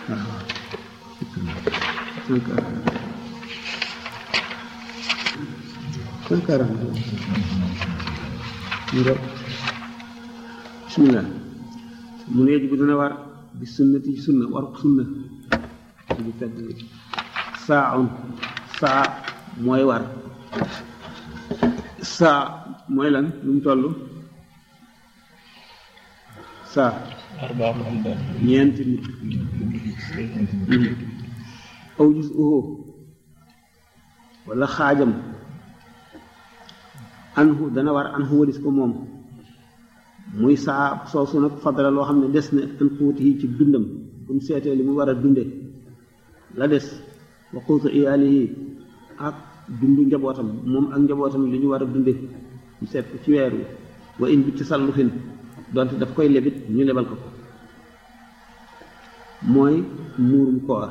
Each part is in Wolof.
cent quarante cent quarante nga bismillah mu ne bi dina war bi sunnati ci sunna war sunna ci bu tedd bi saa un saa mooy war saa mooy lan lu mu toll saa ñeenti nit aw gis uhu wala xaajam anhu dana war anhu walis ko moom muy saa soosu nag fadala loo xam ne des na an xuuti yi ci dundam bu mu seetee li mu war a dunde la des wa xuutu iyaalihi ak dundu njabootam moom ak njabootam li ñu war a dunde mu seet ko ci weer wi wa in bi tasallufin donte daf koy lebit ñu lebal ko ko mooy muurum koor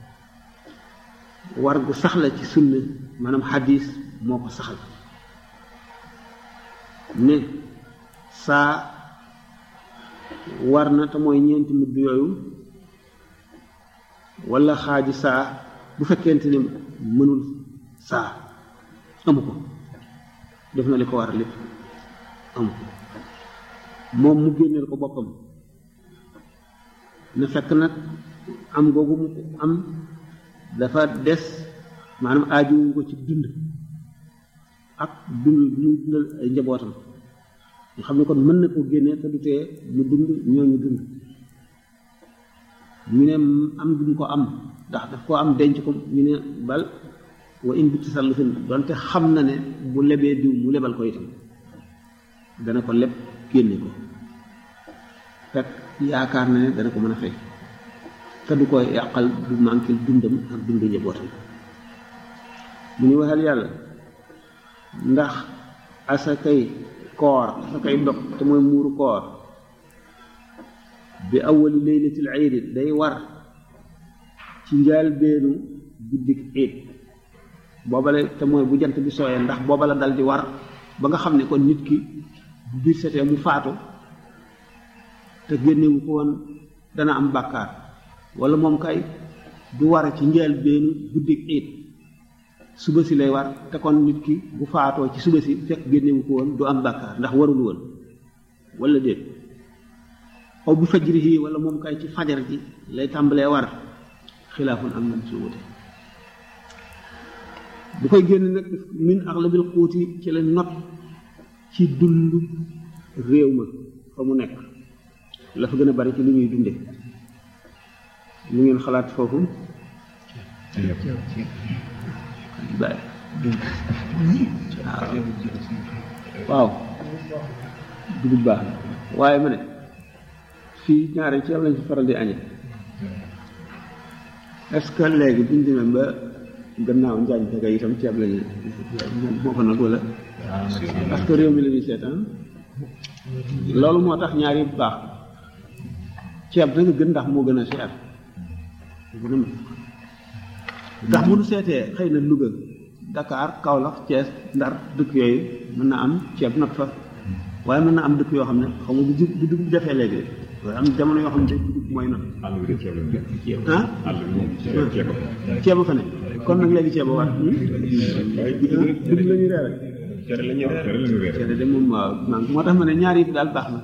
war gu saxla ci sunna maanaam xadis moo ko saxal ne saa war na te mooy ñeenti mudd yooyu wala xaaji saa bu fekkente ne mënul saa amu ko def na li ko war lépp amu ko moom mu génneel ko boppam na fekk nag am googu mu am dafa des maanaam aajuwu ko ci dund ak dund muy dundal ay njabootam nga xam ne kon mën na ko génne te du tee mu dund ñooñu dund ñu ne am gi mu ko am ndax daf koo am denc ko ñu ne bal wa in bi tasallufin donte xam na ne bu lebee diw mu lebal ko itam dana ko leb génne ko fekk yaakaar na ne dana ko mën a fay te du ko yàqal du manqué dundam ak dundu njabootam mu ñu waxal yàlla ndax asakay koor asakay dog te mooy muuru koor bi awali laylatil iid day war ci njaal beenu guddik iid boobale te mooy bu jant bi sooyee ndax booba la dal di war ba nga xam ne kon nit ki bu biir setee mu faatu te génnewu ko woon dana am bàkkaar wala moom kay du war ci njaal beenu guddik iid suba si lay war te kon nit ki bu faatoo ci suba si fekk génnewu ko woon du am bàkkaar ndax warul woon wala déet aw bi fajrihi wala moom kay ci fajar ji lay tàmbalee war xilaafun am nañ ci wute bu koy génn nag min axlabil xuuti ci la not ci dund réew ma fa mu nekk la fa gën a bari ci lu ñuy dunde lu ngeen xalaat foofu bàyyi waaw dugub baax na waaye ma ne fii ñaare ceeb lañ fi faral di añe est-ce que léegi buñ demee ba gannaaw njaañ fekk itam ceeb lañu moo fa nag wala parce que réew mi la ñuy seetaan loolu moo tax ñaar yi baax ceeb danga gën ndax moo gën a seer gën a ndax bu nu seetee xëy na Louga Dakar Kaolack Thiès Ndar dëkk yooyu mën na am ceeb not fa waaye mën na am dëkk yoo xam ne xaw ma bu ju bu dugub defee léegi de waaye am jamono yoo xam ne dugub mooy not ah ceeba fa ne kon nag léegi ceeba war dugub la ñuy reere cere la ñuy reere cere de moom waaw man moo tax ma ne ñaar yi daal baax na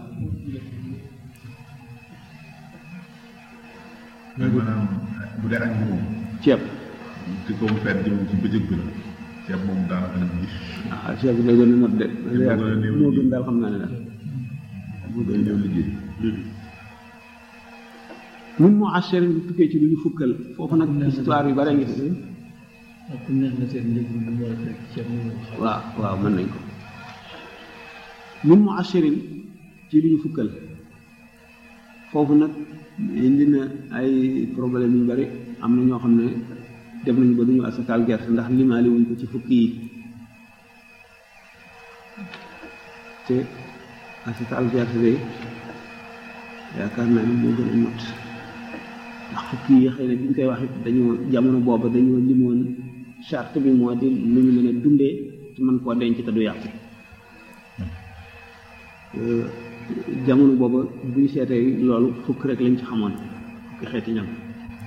mais maanaam bu dee añ bi moom ceeb ci kaw fenn jëm ci bëccëg bi la ceeb moom daanaka nag gis ah ceeb bi lay gën a not de gën a néew moo gën daal xam naa ne daal moo day ñëw liggéey mun moo assurin bi tukkee ci lu ñu fukkal foofu nag histoire yu bare ngi fi ak ku neex na seen njëg bi mu war a fekk ceeb mu xam waaw waaw mën nañ ko mun mu assurin ci lu ñu fukkal foofu nag indi na ay problème yu bari am na ñoo xam ne def nañu ba duñu asakaal gerte ndax limaali wuñ ko ci fukki yi te asakaal gerte de yaakaar naa ne moo gën a not ndax fukki yi xëy na bi ñu koy wax it dañoo jamono booba dañoo limoon charte bi moo di lu ñu mën a dundee ci mën koo denc te du yàqu jamono booba bu ñu seetee loolu fukk rek lañ ci xamoon fukki xeeti ñam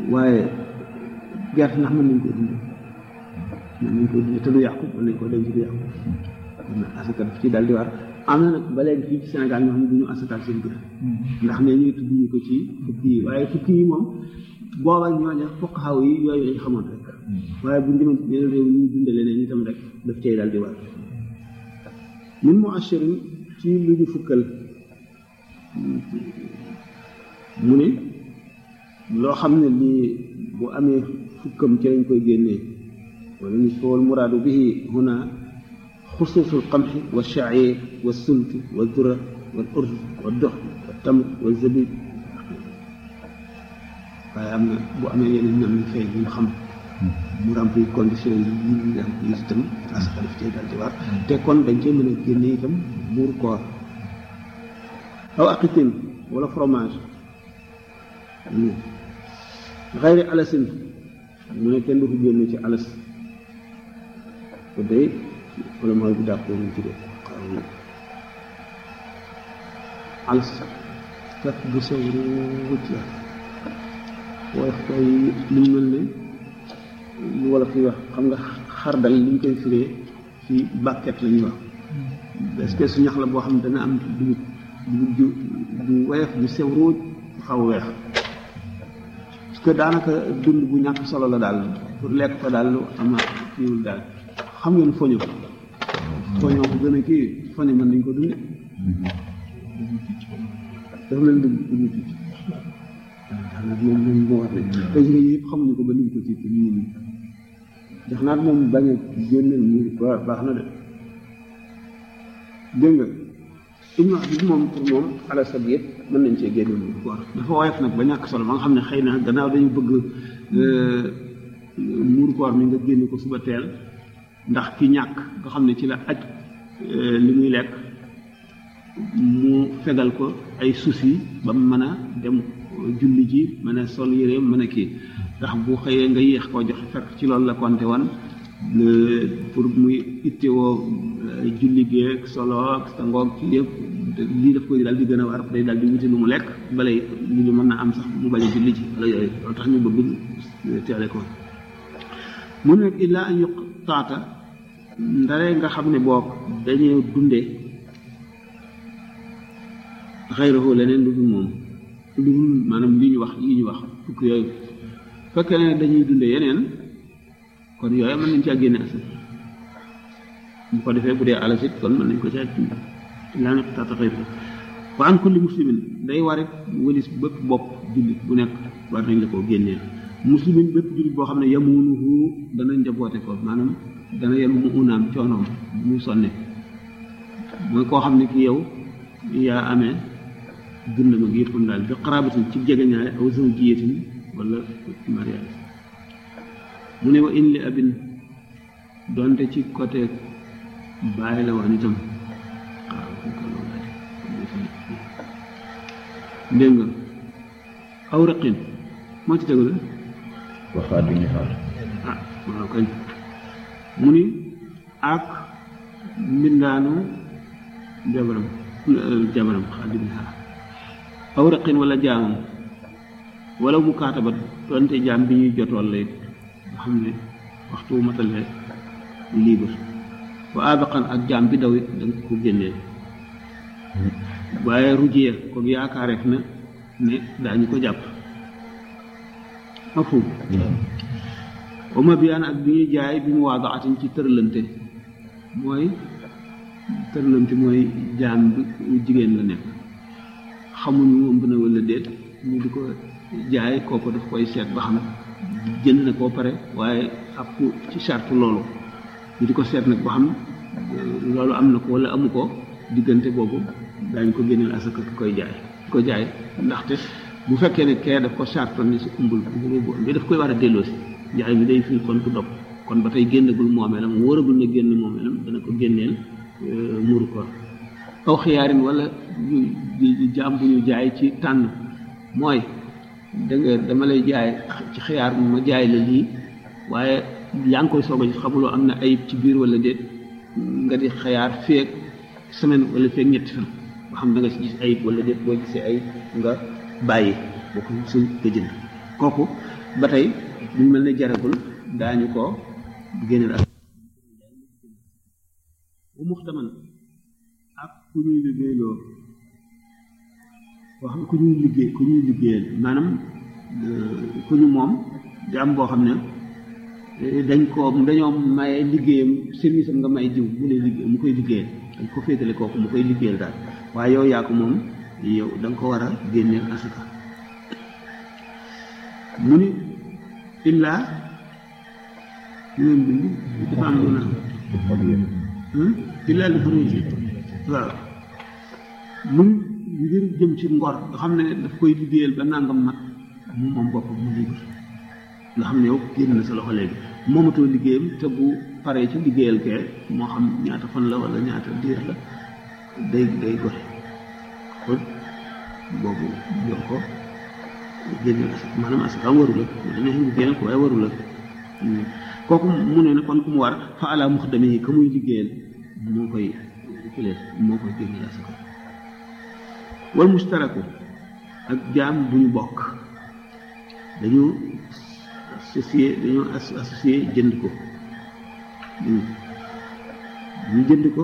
waaye gerte ndax mën nañ koo dund mën nañ koo dund te du yàqu mën nañ koo denc du yàqu kon nag asaka daf ci daal di war am na nag ba léegi fii ci Sénégal ñoo xam ne du ñu asakaal seen gerte ndax ne ñuy tudd ñu ko ci fukki yi waaye fukki yi moom booba ñooña fokk xaw yi yooyu lañ xamoon rek waaye bu ñu demoon yeneen réew ñu dundale leen itam rek daf cay daal di war min mu ashirin ci lu ñu fukkal mu ne loo xam ne lii bu amee fukkam ci lañ koy génnee wala ñu wal muraadu bihi huna xusuusul qamxi wa shaciir wa sult wa dura wal urd wa dox wa tamr wa zabib waaye am na bu amee yeneen ñam yu feeñ yu ñu xam mu remplir condition yi yi ñu am yi itam asaka daf cee dal di war te kon dañ cee mën a génne itam muur koor aw aqitin wala fromage xayri alasin mu ne kenn du ko génne ci alas ko day wala mooy bu dàpp ñu ci def alas fekk bu sew ruuj la waaye koy li mu mel ne lu wala fi wax xam nga xardal li ñu koy firee ci bàkket la ñuy wax espèce su ñax la boo xam ne dana am dugub dugub ju ju woyof ju sew ruuj xaw weex parce que daanaka dund bu ñàkk solo la daal pour lekk ko daal lu ama kiiwul daal xam ngeen foño foño bu gën a kii foño mën nañ ko dunde dafa leen dugg dugg ci moom moom moo war nañ te nga yëpp xamuñu ko ba lim ko ci nii nii jox naat moom bañ a génneel ñu waaw baax na de dégg nga ibnu abis moom pour moom ala sab yëpp mën nañ cee génne mu koor dafa woyof nag ba ñàkk solo ba nga xam ne xëy na gannaaw dañu bëgg muur koor mi nga génne ko suba teel ndax ki ñàkk nga xam ne ci la aj li muy lekk mu fegal ko ay soucis ba mu mën a dem julli ji mën a sol yéreem mën a kii ndax bu xëyee nga yéex koo jox fekk ci loolu la konte woon pour muy ittewoo julli geeg solo ak sa ngoog ci yëpp lii daf koy daal di gën a war day daal di wuti lu mu lekk balay julli mën na am sax mu bañ a julli ji wala yooyu loolu tax ñu bëgg teele ko mu nekk illaa an yuq taata ndare nga xam ne boog dañuy dunde xayrahu leneen lu dul moom lu dul maanaam li ñu wax yi ñu wax fukk yooyu fekkee ne dañuy dunde yeneen kon yooyu mën nañ caa génne asal bu ko defee bu dee alasit kon mën nañ ko caa laa nekk taata xayrahu wa an kulli muslimin day warit wëlis bépp bopp jullit bu nekk war nañ la koo génneel muslimin bépp jullit boo xam ne yamunuhu dana njaboote ko maanaam dana yenu mu unaam coonoom muy sonne mooy koo xam ne ki yow yaa amee dundam ak yëppam daal bi xaraabatin ci jegeñaale aw zawjiyatin wala mariage mu ne wa in li abin donte ci côté bàyyi la woon itam dégg nga aw raqin moo ci tegu la waxaat bi ñu xaar ah waaw kañ mu ni ak mbindaanu jabaram jabaram xaadim xaar aw raqin wala jaamam wala mu kaatabat donte jaam bi ñuy jotool lay nga xam ne waxtu wu matale libre wa abaqan ak jaam bi daw it da nga ko génnee waaye rujiya ko yaakaareef na ne daañu ko jàpp mafhum wa ma biyaan ak bi ñuy jaay bi mu waadaatin ci tëralante mooy tëralante mooy jaam bi jigéen la nekk xamuñu moom na wala déet ñu di ko jaay kooku daf koy seet ba xam jënd na koo pare waaye ak ci charte loolu ñu di ko seet nag ba xam loolu am na ko wala amu ko diggante boobu daañ ko génneel asaka ki koy jaay ki ko jaay ndaxte bu fekkee ne kee daf ko charte ni si umbul bu bi daf koy war a delloosi jaay bi day fil kon du dog kon ba tey génnagul moomeelam wóoragul na génn moomeelam dana ko génneel muuru ko aw xiyaarin wala jaam bu ñu jaay ci tànn mooy da nga dama lay jaay ci xiyaar ma jaay la lii waaye yaa ngi koy soog a xamuloo am na ayib ci biir wala déet nga di xiyaar feeg semaine wala feeg ñetti fan ba xam da nga si gis ayib wala déet boo gisee ayib nga bàyyi boo ko suñ nga jënd kooku ba tey mu mel ne jaragul daañu ko génneel ak bu muxtaman ak ku ñuy liggéeyloo wax ku ñuy liggéey ku ñuy liggéeyal maanaam ku ñu moom jaam boo xam ne dañ ko dañoo maye liggéeyam service am nga may jiw mu ne liggéey mu koy liggéeyal dañ ko féetale kooku mu koy liggéeyal daal waaye yow yaa ko moom yow da nga ko war a génneel asaka mu ni illaa ñoom bind dafa am lu na illaa li faruji waaw mun ngir jëm ci ngor nga xam ne daf koy liggéeyal ba nangam mat mu moom boppam mu libre nga xam ne yow génn na sa loxo léegi moomatoo liggéeyam te bu paree ci liggéeyal kee moo xam ñaata fan la wala ñaata diir la day day gore kon boobu yor ko génneel asaka maanaam asaka waru la mu ne ñu génneel ko waaye waru la kooku mu ne ne kon ku mu war fa ala muxdami yi ka muy liggéeyal moo koy kilee moo koy génneel asaka wal mustaraku ak jaam bu ñu bokk dañu associé dañoo associé jënd ko ñu jënd ko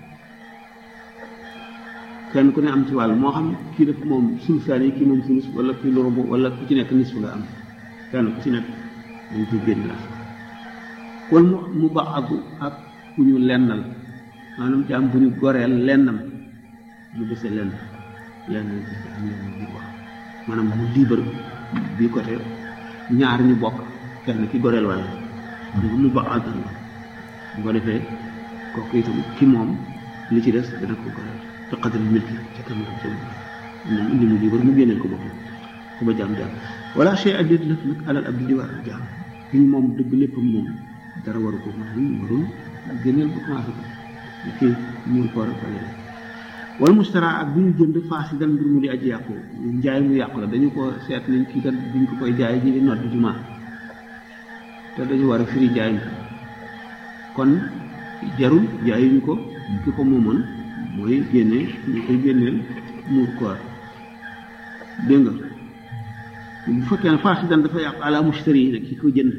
kenn ku ne am ci wàll moo xam kii def moom sulusaan yi kii moom sulus wala kii lu rubu wala ku ci nekk nisfu nga am kenn ku ci nekk dañ koy génn la wal mu mu baax agu ak ku ñu lennal maanaam jaam bu ñu goreel lennam mu dese lenn lenn am lenn bi wax maanaam mu libre bi côté ñaar ñu bokk kenn ki goreel wala mu baax agu bu ko defee kooku itam ki moom li ci des dana ko goreel te xadal milki ca kam tam sam moom indi mu libre mu génneel ko boppam ku ba jaam jaam wala chey addit lëf nag alal abdi di war jaam ki ñu moom dëgg léppam moom dara waru ko maanaam warul génneel bu commencé ko kii muur ko rek wala wala mustara ak bu ñu jënd faasidan mbir mu di aji yàqu njaay mu yàqu la dañu ko seet nañ kii kat buñ ko koy jaay ji di nodd jumaa te dañu war a firi jaay mi kon jarul jaayuñu ko ki ko moomoon mooy génne ñu koy génneel muur koor dégg nga bu fekkee ne faasidan dafa yàqu ala mustari yi nag ki ko jënd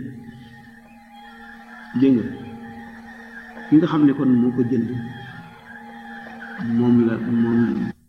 dégg nga ki nga xam ne kon moo ko jënd moom la moom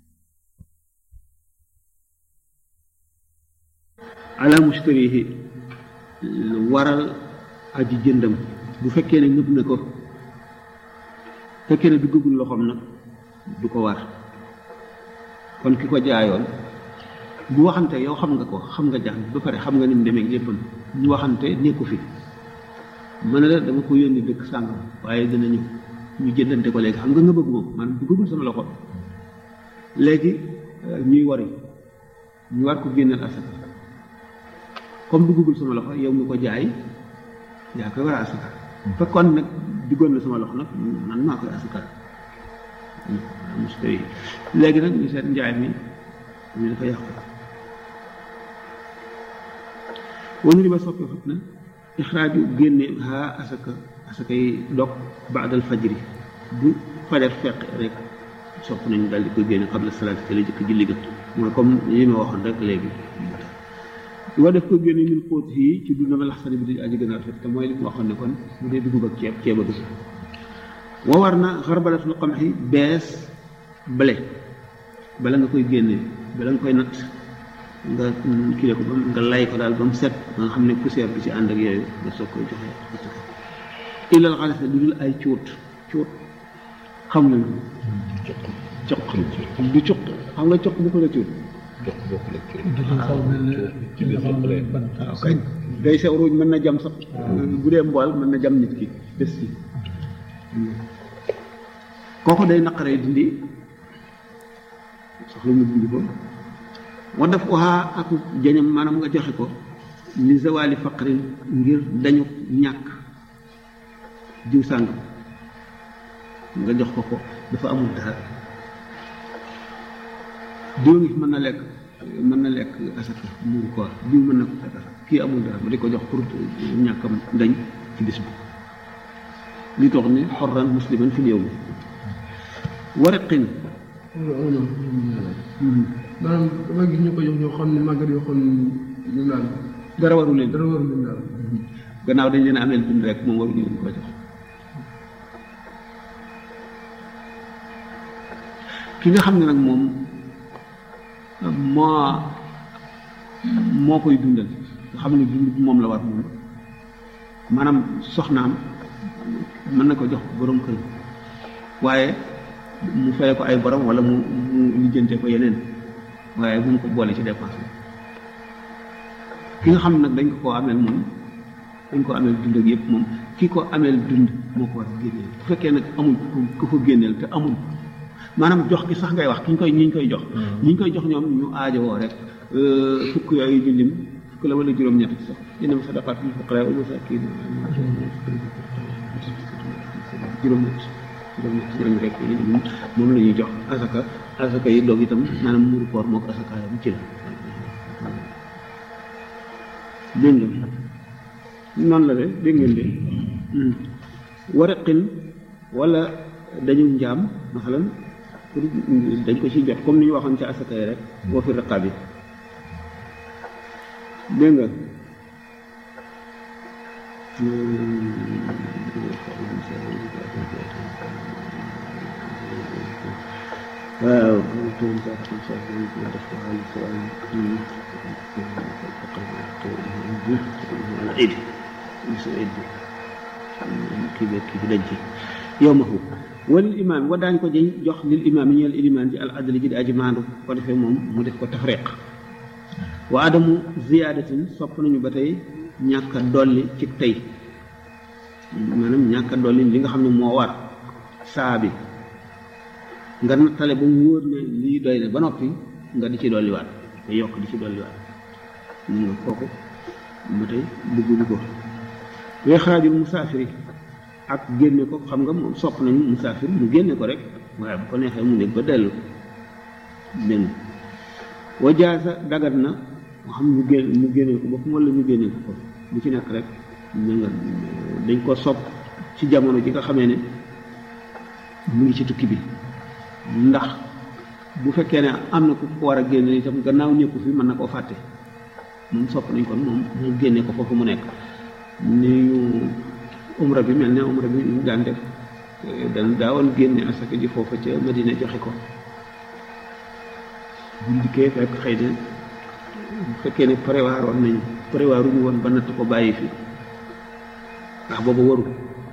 ala mustarihi waral aji jëndam bu fekkee ne ñëpp na ko fekkee ne duggagul loxoom nag du ko war kon ki ko jaayoon bu waxante yow xam nga ko xam nga jàng ba pare xam nga ni mu demee léppam ñu waxante nekku fi mën na la dama ko yónni dëkk sàngam waaye dina ñëw ñu jëndante ko léegi xam nga nga bëgg moom maanaam duggagul sama loxo léegi ñuy wari ñu war ko génneel asaka comme duggagul sama loxo yow mi ko jaay yaa koy war a asaka fekkoon nag duggoon na sama loxo nag man maa koy asaka mustari léegi nag ñu seet njaay mi ñu dafa yàqu wanu li ba soppee fat na ixraaju génne haa asaka asaka yi dog baadal fajri bu fajar fekk rek sopp nañu daal di koy génne xabla salaat te la jëkk julli ga mooy comme yi ma waxoon rek léegi wa def ko génne min xóot yi ci dund ba laxsani bi di aji gën a rafet te mooy li mu waxoon ne kon bu dee dugub ak ceeb ceeb a dugg wa war na xarbalatul qamxi bees blé bala nga koy génne bala nga koy natt nga kile ko ba nga lay ko daal ba mu set ba nga xam ne poussière bi ci ànd ak yooyu nga soog koy joxe ilal xaalis lu dul ay cuut cuut xam nga cuq du cuq xam nga cuq bu ko la cuut waaw kay day sew ruuj mën na jam sax bu dee mbool mën na jam nit ki des ci kooku day naqaree dindi soxla mu dindi ko wa def waxaa ak jañam maanaam nga joxe ko li zawali faqrin ngir dañu ñàkk jiw sàng nga jox ko ko dafa amul dara diw ngi mën na lekk mën na lekk asaka muur koor diw mën na ko fekk kii amul dara ma di ko jox pour ñàkkam dañ ci bis bi li tox ni xorran musliman fi yow mi waraqin maanaam dama gis ñu ko jox ñoo xam ne màggat yoo xam ne ñu naan dara waru leen dara waru leen daal gannaaw dañ leen ameel dund rek moom waruñu leen ko jox ki nga xam ne nag moom moo moo koy dundal nga xam ne dund bi moom la war moom maanaam soxnaam mën na ko jox borom kër waaye mu fay ko ay borom wala mu mu lijjante ko yeneen waaye bu mu ko boole ci dépense bi ki nga xam ne nag dañ ko koo ameel moom dañ ko ameel dund ak yëpp moom ki ko ameel dund moo ko war a génneel bu fekkee nag amul ku ko génneel te amul maanaam jox gi sax ngay wax ki ñu koy ñi ñu koy jox ñi ñu koy jox ñoom ñu aajowoo rek fukk yooyu ñu lim fukk la wala juróom-ñett sax dina ma sadaqaat lil fuqaraa wal masaakiin juróom-ñett juróom-ñett juróom rek yi lim moom la ñuy jox asaka asaka yi doog itam maanaam muuru koor moo ko asaka yam ci la dégg nga noonu la de dégg ngeen de waraqin wala dañu njaam masalan pour dañ ko ci jot comme ni ñu waxoon ci asaka yi rek boo fi raqaab yi dégg nga waaw id bisu id bi kii bi kii bi dañ ci yow ma foofu walil imaam wa daañ ko jëñ jox lil imaam yi ñeel ilimaan ji al adli ji di aji maandu ko defee moom mu def ko tafriq wa adamu ziyaadatin sopp nañu ba tey ñàkk a dolli ci tey maanaam ñàkk a dolli li nga xam ne moo war saa bi nga nattale ba mu wóor ne lii doy na ba noppi nga di ci dolliwaat nga yokk di ci dolliwaat mun nga kooku ba tey bëgguñu ko weexaajul musaafiri ak génne ko xam nga moom sopp nañu musaafir mu génne ko rek waaye bu ko neexee mu nekk ba dellu dégg wa jaasa dagat na moo xam ñu génn mu génne ko boppam wala ñu génne ko ko bu ci nekk rek ñu nga dañ ko sopp ci jamono ji nga xamee ne mu ngi ci tukki bi ndax bu fekkee ne am na ku ko war a génne itam gannaaw nekku fi mën na koo fàtte moom sopp nañ kon moom mu génne ko foofu mu nekk ni ñu umra bi mel ne umra bi ñu daan def dan daawoon génne asaka ji foofa ca Madina joxe ko buñ dikkee fekk xëy na bu fekkee ne prévoir woon nañu prévoir ñu woon ba natt ko bàyyi fi ndax booba waru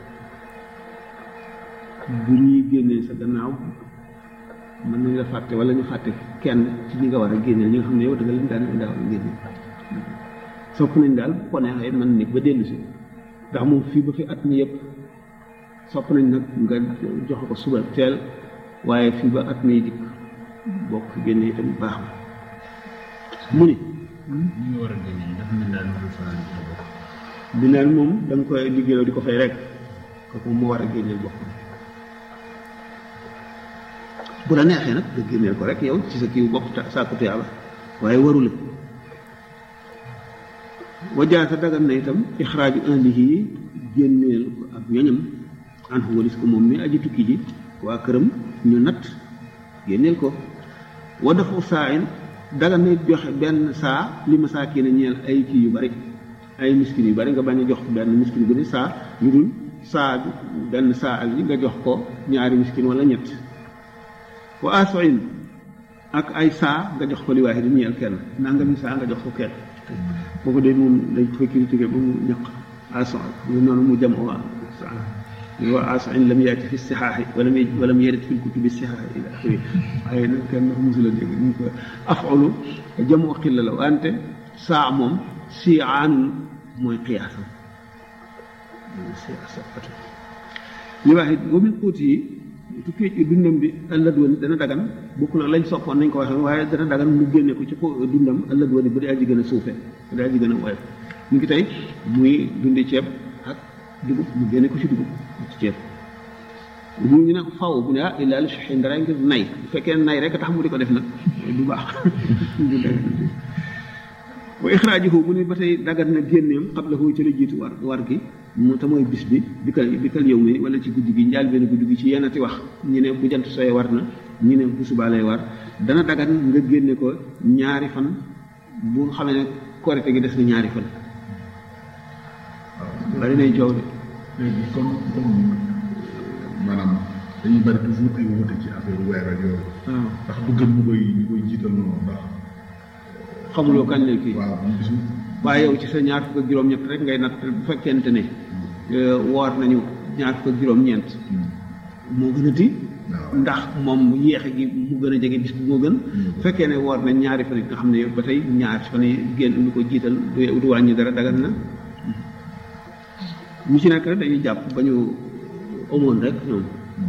bu ñuy génnee sa gannaaw mën nañ la fàtte wala ñu fàtte kenn ci ñi nga war a génneel ñi nga xam ne yow da nga leen daan daaw génne sopp nañ daal bu ko neexee mën nit ba dellu si ndax moom fii ba fi at mi yëpp sopp nañ nag nga joxe ko suba teel waaye fii ba at mi dikk bokk fi génne itam baax na mu ni ñi nga war a génne ndax mën daal mën fa bokk bi naan moom da nga koy liggéeyoo di ko fay rek kooku moo war a génneel boppam bu la neexee nag nga génneel ko rek yow ci sa kiiw bopp sàkku tuyaaba waaye waru la wajaata dagan na itam ixraaju ahlihi génneel ko ak ñoñam an walis ko moom mi aji tukki ji waa këram ñu natt génneel ko wa dafu saa in dagan na it joxe benn saa li masaakin a ñeel ay kii yu bari ay miskin yu bari nga bañ a jox benn miskin bu ne saa yu dul saa bi benn saa ak yi nga jox ko ñaari miskin wala ñett wa asoin ak ay saa nga jox ko li waaye di ñeel kenn nangami saa nga jox ko kenn kooku de moom dañ koy critiqué ba mu ñaq ason ñu noonu mu jam waa wa asoin lam yaati fi sixaaxi wala wala mu yarit fi kutubi sixaaxi ila axiri waaye nag kenn dafa musula dégg ñu ko afolu jamu xilla la wante saa moom si aanun mooy xiyaasam li wax it wa min xuuti yi tukki dundam bi ëllëg woon dana dagan bokk na lañ soppoon nañ ko waxee waaye dana dagan mu génne ko ci dundam ëllëg woon bu dee aji gën a suufe bu dee aji gën a woyof ñu ngi tey muy dundi ceeb ak dugub mu génne ko ci dugub ci ceeb ñu ñu ne faw bu ne ah illaa li suxi ndara ngir nay bu fekkee nay rek tax mu di ko def nag du baax du dagan wa ixraajuhu mu ne ba tey dagan na génneem xablahu ci la jiitu war war gi mu te mooy bis bi bi kal bi kal yow mi wala ci guddi gi njaal benn guddi gi ci yenati wax ñu ne bu jant sooy war na ñu ne bu subaa lay war dana dagan nga génne ko ñaari fan bu nga xamee ne korite gi des na ñaari fan bari nay coow de léegi kon kon maanaam dañuy bari toujours ay wuute ci affaire weer ak yooyu waaw ndax bu gën ñu koy ñu koy jiital noonu ndax xamuloo kañ lay kii waaw ñu gisul waaye yow ci sa ñaar fukk ak juróom-ñett rek ngay natt bu fekkente ne euh, woor nañu ñaar fukk ak juróom-ñeent moo gën a ti waaw. ndax moom yéexe gi mu gën a jege bis bi moo gën bu fekkee ne woor nañ ñaari fan yi nga xam ne ba tey ñaari fan yi génn lu ko jiital du du wàññi dara dagan na ñu ci nekk rek dañuy jàpp ba ñu amoon rek ñoom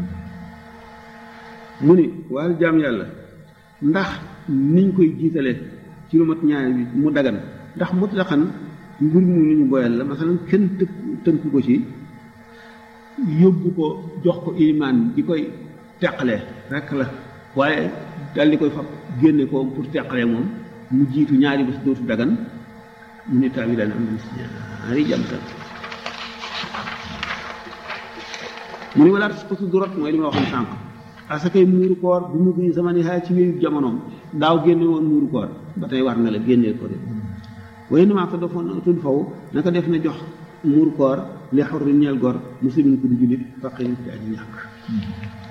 mu ni waaye jaam yàlla ndax niñ koy jiitale ci lu mat ñaari bi mu dagan ndax mutlaqan mbir mu lu ñu boyal la masalan kenn tëkk tënku ko ci yóbbu ko jox ko imaan di koy teqale rek la waaye dal di koy fab génne ko pour teqale moom mu jiitu ñaari bés dootu dagan mu ne tawi daan am nañ si ñaari jamtal mu ne walaat ko su durot mooy li ma waxoon sànq asakay muuru koor bu mu gi sama ni xaay ci wéyu jamonoom daaw génne woon muuru koor ba tey war na la génnee ko de waaye ni maa ko defoon tudd faw naka def na jox muuru koor li xorri ñeel gor muslimin ku di jullit faqirin ci aji ñàkk